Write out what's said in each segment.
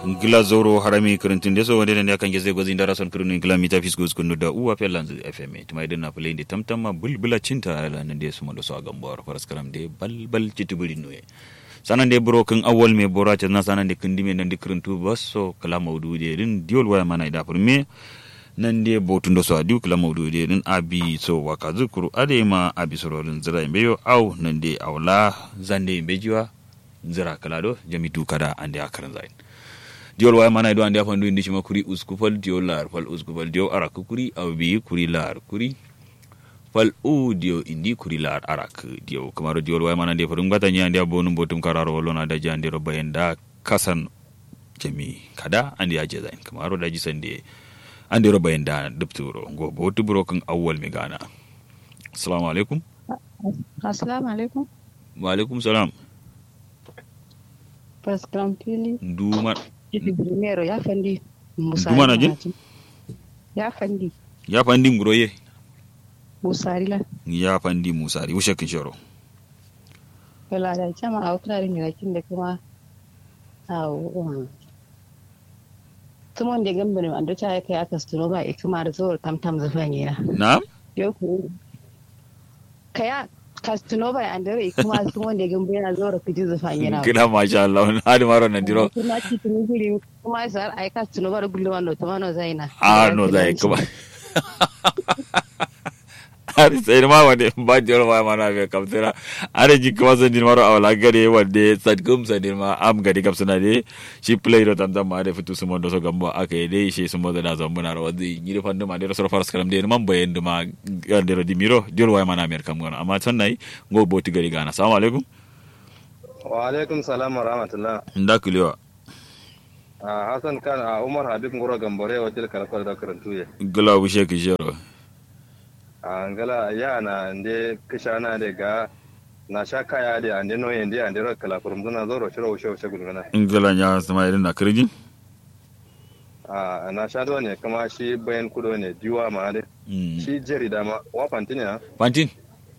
ngila zoro harami kirintin deso wande ne kan geze gozi ndara son kirinu ngila mita fis goz kunu da uwa pe lanzu fm tuma idan na play tam tam ma bulbula cinta ala nan de suma do so agambor faras karam de bal bal citubuli noye sanan de bro kan awol me bora ta na sanan de kindi me nan de kirintu basso kala mawdu de din diol waya mana ida me nan de botun do so adi kala mawdu de din abi so waka zukuru ade ma abi sororin zira imbeyo au nan de awla zande imbejiwa zira kala do jami du kada ande akaran zain diol waya mana do ande afandu indi shima kuri uskufal diol lar fal uskufal diol arak kuri aw bi kuri lar kuri fal u dio indi kuri lar arak dio kamaro diol waya mana de fadum gata nya ande abonum botum kararo wolona da jande ro bayenda kasan jami kada ande aje zain kamaro da ji sande ande ro bayenda dubturo go botu bro kan awwal mi gana assalamu alaikum assalamu alaikum wa alaikum salam Pascal Pili. Duma. Jibi primero ya fandi. Musari Duma na jin? Ya fandi. Ya fandi nguroye. Musari la. Ya fandi musari. Wushe kin shoro. Wala da chama a wakila rin yakin da kuma a tumon da gamba ne ando cha kai aka suno ba e kuma da zuwa tamtam zafan yana. Na? Yau ku. Kaya kastuno ba an dare kuma sun wanda gamba yana zuwa fiti zafan yana. Kina masha Allah. Hadi maro nan diro. Kuma ci tuni guri kuma sar ai kastuno ba gullo wando to mano zaina. Ah no zai kuma. Ari sai ma wande ba diro ma mana be kamtera. Ari ji kuma san din maro awala gare wande sad kum san din ma am gari kam suna de shi play ro tam tam ma de fitu sumo do so gamba aka yi dai shi sumo da zan muna ro wadi ni fandu ma de ro so faras karam de man bayen duma gande ro dimiro diro wa mana mer kam gona amma tan nai go boti gari gana assalamu alaikum wa alaikum salam wa rahmatullah nda kulewa a hassan kan a umar habib ngoro gambore wa til karfar da karantu ye gula wushe ki jero a ngala ya na nde kishana de ga na sha kaya de ande no yende ande ro kala furum duna zoro shiro wushe wushe gulgana ingila nya sama irin na kirgin a na sha do ne kuma shi bayan kudo ne diwa ma de shi jeri da ma wa fantini na fantin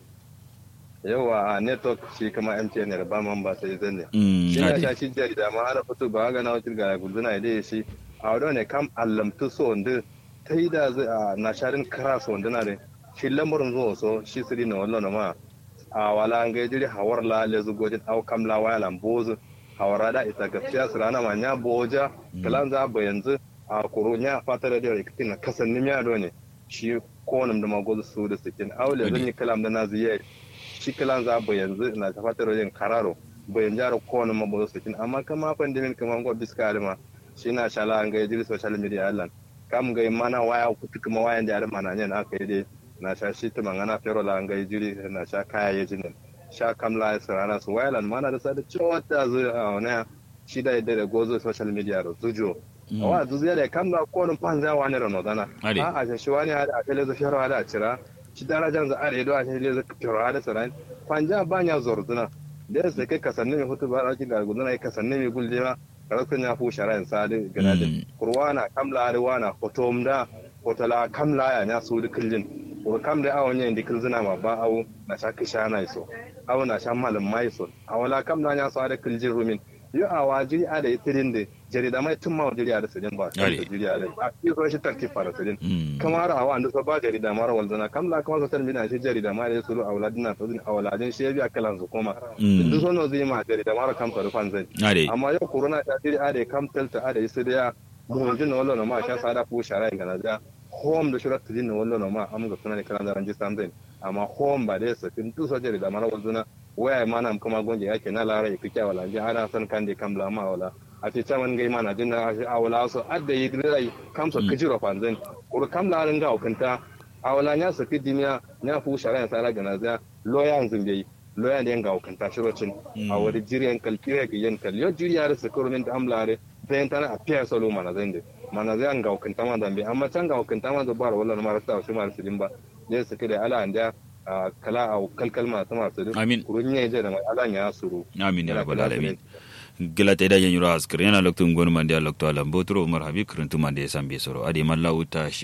yawa a network shi kuma mtn ne ba man ba sai zan ne Mm, shi na ade. sha shi jeri da ma har fito ba ga na wucin ga gulgana ide shi a wadda ne kam allamtu so ndu ta yi da zai a na sharin kara so ndu na de shi lamarin zuwa so shi siri na wallo na ma a wala an ga jiri hawar la le zu gojin au kam la waya lam bozu hawara da ita gaskiya su rana ma nya boja kalan za ba yanzu a kuro nya fatar da rikitin na kasan ni miya do ne shi konum da magozu su da sikin aule zan yi kalam da na ziye shi kalan za ba yanzu na ta fatar yin kararo bayan jara kowane mabozo sikin amma kama pandemin kama ngo biska alma shi na shala an ga jiri social media allan kam ga mana waya kutu kuma wayan da alma na ne aka yi dai na sha shi tuma ngana fero la an ga jiri na sha kaya ya jinin sha kam la su rana su wayalan mana da sa da chota zu a wana shi da da gozo social media ro zujo wa zuzo da kam la kowane panza wani rano dana Ade. a a shi wani hada a tele zo fero hada a cira shi darajan za a redo a shi le zo fero hada saran panja banya zorzuna da yasa kai kasanni mai hutu ba ɗauki ga gudana kai kasanni mai gulle ma karakun ya fu shara in sadi gana da Mm. kurwana kamla arwana hotomda hotala kamla ya nya su dukkan ko kam da awon yin dikil zina ma ba awu na sha kisha na iso awu na sha malam mai so awala kamla nya so da kiljin rumin yo awa jiri a da itirin da jari da mai tun ma jiri a da sidin ba Ade. jiri a da a yi so shi tarkif fara sidin Mm. kamar a wanda so ba jarida mara walzana kamla kamar sotar mina shi jarida mara ya suru a wuladin na sojin a wuladin shi ya biya kalan su koma Mm. duk sono zai ma jarida mara kamta rufan zai ade amma yau corona ta tiri ade kam telta ade su da ya buhunjin na wallo na ma sha sada fu shara ga na da home da shirar tudin na wallo na ma am ga suna ne kalan da ranji sam zai amma home ba da ya sakin duk so jarida mara walzana waya ma na kuma gonje yake na lara ya kike wala ji ana san kan de kam la ma wala a ce caman gai mana jin na a wala so adda yi rai kam so kijiro fanzan kur kam la ran ga hukunta a wala nya su kidimiya nya fu shara ya sara ga na da loyan zumbe loyan da ga hukunta shirocin a wani jiriyan kalkire ga yan kal yo jiriya da su kurumin da amlare bayan tana a fiya salo mana zan de mana zai an ga hukunta ma zambe amma can ga hukunta ma zubar wala na marasa su ma su dimba ne su kide ala anda a kala a kalkal ma ta masu din Amin. kurun ya je da mai ala ya suru amin ya Yana rabbal kula da alamin gila ta idan yanyura askar yana lokto ngonu mande lokto alam botro umar habib kuruntu mande sambe soro ade malla uta shi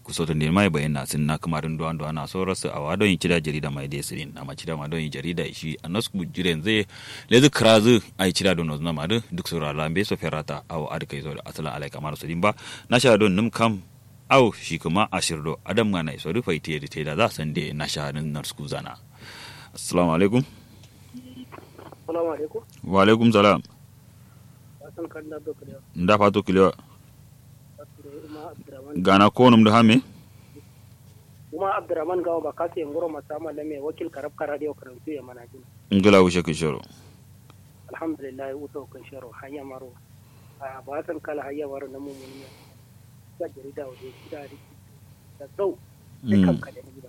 kusoto ne mai bayyana sun na kamarin duwan duwan na so rasu a wadon yin cida jarida mai da sirin amma cida ma don yin jarida shi a nasku jiren zai lezu krazu ai cida don nozna ma duk sura lambe so ferata aw adkai zo asala alai kamar su dimba na sha don num kam aw shi kuma ashirdo adam ma nai so rufai te te da za san de na sha nan nasku zana assalamu alaikum Assalamu alaikum. wa alaikum salam Hassan kan da doka da nda fato kiliwa Uma Abdurrahman. gana ko num da hame Uma Abdurrahman gawo ba kasu yin goro masu amala mai wakil karab kara da karantu ya mana jin. ngala wushe kishoro Alhamdulillah ya wuta kan sharo hanya maro. A ba san kala hanya maro na mummuni ne. Ga jarida waje gida da da zau. Sai kan ka da gida.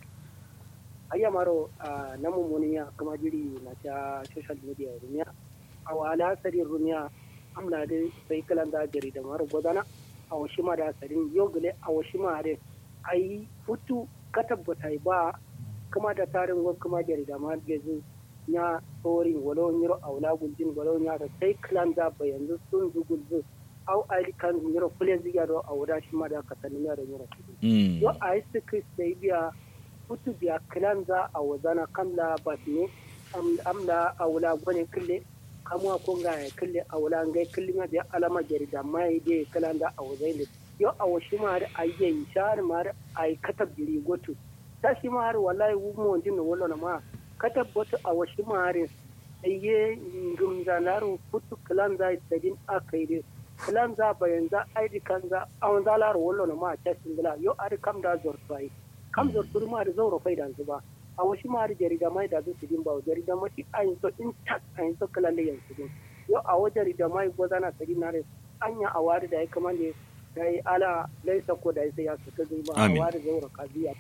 Hanya maro a na mummuni ya kuma jiri na ta social media rumiya. A wala sarin rumiya amna da sai kalan da jarida maro godana. a wasu ma da sarin yogule a wasu ma da a yi hutu ka tabbata ba kuma da tarin wani kuma jarida ma da zai ya tsorin walau yiro a wula guljin walau ya da sai kilan da ba yanzu sun zugulzu au ali kan yiro kule ziga do a wuda shi ma da ka sanin ya da yiro mm yo a yi su sai biya hutu biya kilan za a wazana kamla ba ne amla a wula gwani kille kamuwa ko nga ya kille a wula ngai kille ma biya alama jarida mai de kalan da a wazai ne yo a washi ma har ayye shar ma har ay katab jiri gotu ta shi ma har wallahi wu mo jin no wala ma katab gotu a washi ma har ayye ngum zalaru putu kalan za tadin akai de kalan za bayan za aidi kan za an zalaru wala ma ta singila yo ar kam da zortai kam zortur ma da zauro faida zuba a wasu ma da jarida mai da su din ba jarida ma shi ayin so in tak ayin so kala le yansu din yo a wa jarida mai gozana sadi na res anya a wari da ya kamande da yi ala laisa ko da sai ya su ta zuba a Amin. wari zaura kabiya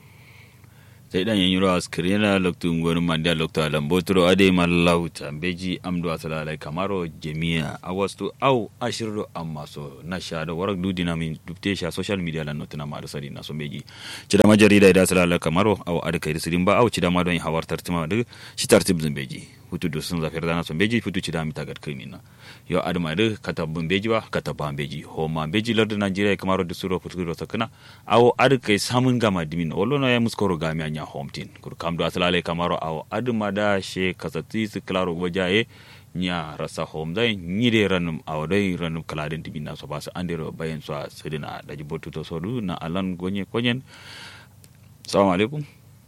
sai dan yin rawa skrina loktu ngor manda loktu alambotro ade malauta beji amdo asala alai kamaro jemia awastu au ashirdo amma so na shado warak du dinamin dubte sha social media lan notuna ma sari na so beji cida ma jarida ida asala alai kamaro au ade kai sirin ba au cida ma don hawar tartima de shi tartib zin beji hutu do sun zafir dana so beji hutu cida mi tagat krimina yo adama de katabun beji ba kataban beji ho ma beji lardu nigeria kamaro de suro futu do sakana awo ade kai samun gama dimin olono ya muskoro gami anya homtin kur kamdo asalale kamaro awo aduma da she kasati su klaro wajaye nya rasa hom dai nyide ranum awo dai ranum kaladen dimin na so ba su andero bayan so sedina da jibotu to sodu na alan gonye konyen assalamu alaikum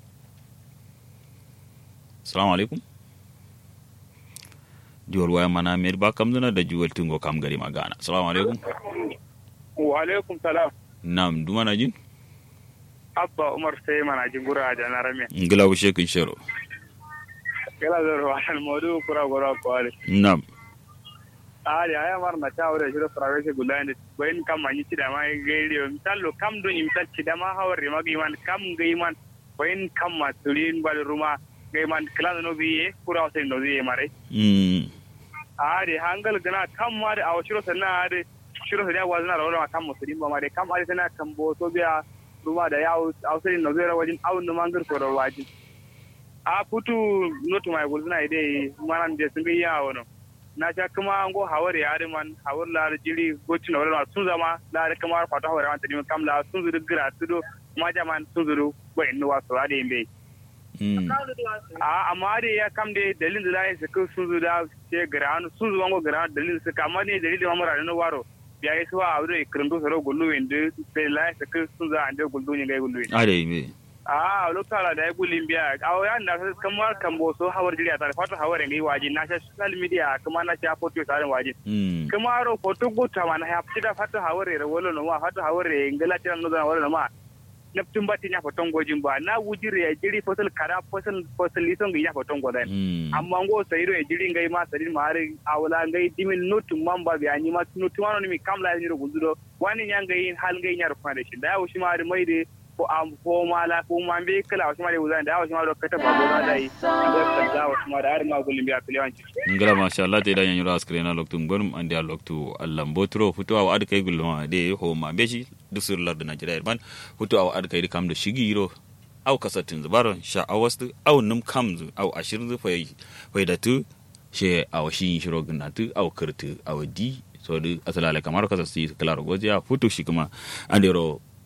assalamu alaikum diwal waya mana mer ba kamduna da juwal tungo kam gari magana assalamu alaikum wa alaikum salam nam dumana jin abba umar sai mana jingura da na rame ngila wu shekin shero kala da ruwan modu kura gura kwale nam ali aya mar na ta wure shiro prawe se gulande bayin kam manyi ci da mai gairi misalo kam don imsal ci da ma hawre magi man kam gai man bayin kam ma tulin bal ruma gai man kala no biye kura sai no biye mare mm ari hangal gana kam ma da awshiro sanna ari shiro da wazna rawla kam musulin ba mare kam ari sana kam bo so biya ruma da yawo awsai no biya wajin awun no mangar ko wajin a putu notu mai gulzuna ide manan de sun biya wono na sha kuma an go hawar ya man hawar la jiri goci na wala sun zama la da kuma fata hawar man tani kam la sun zuru gira tudo ma jaman sun zuru ba inno wasu ade imbe mm a amma da ya kam de dalilin da lai su sun zuru da ce gira sun zuru wango gira dalilin su kama ne dalilin ma mara no waro biya yi suwa a wuri kirndo soro gullu wende sai lai su sun za ande gullu ne ga gullu ade me a lokala da ya gulin biya a wayan da kamar kan boso hawar jiriya tare fata hawar ngai waji na sha social media kuma na sha photo tare waji mm kuma ro photo guta man ha fita fata hawar re wolo no ma fata hawar re ngala tira no da wolo no ma neptun bati nya foton gojin ba na wujire ya jiri fosal kara fosal fosal lison ga nya foton godan mm amma ngo sayiro ya jiri ngai ma sadin ma har awla ngai dimin notum mamba bi anyi ma notum ano mi kamla ni ro guzudo wani nya ngai hal ngai nya ro fane shi da ya wushi ma har mai de ko am ko mala ko man be kala wushi ma de wuzan da ya wushi ma ro kata ba gora dai ngai kan da wushi ma da har ma gulin biya kiliyanci ngala masha Allah te da yanyu ras krena loktu ngonum andi a loktu Allah mbotro futu aw ad kay gulma de ho ma beji dusur lar da Najeriya ban futu aw ad kay kam da shigiro aw kasatin zubaro sha awastu aw num kam zu aw ashirin zu fay fay da tu she aw shi shiro gna tu aw kirtu aw di so du asalale kamar kasasti klaro goja futu shi kuma andero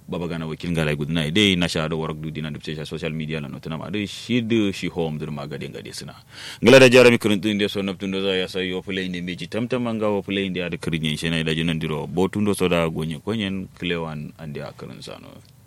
baba gana wakil ngala gudna ide na sha do warak du dinan dubce social media la notana ma de shi de shi home dur magade ngade sina ngala da jarami kuruntu inde so naptundo za ya sa yo play inde meji tamtam nga wo play inde ada kirinyen shena ida jinan diro botundo so da gonye konyen klewan ande akarin sano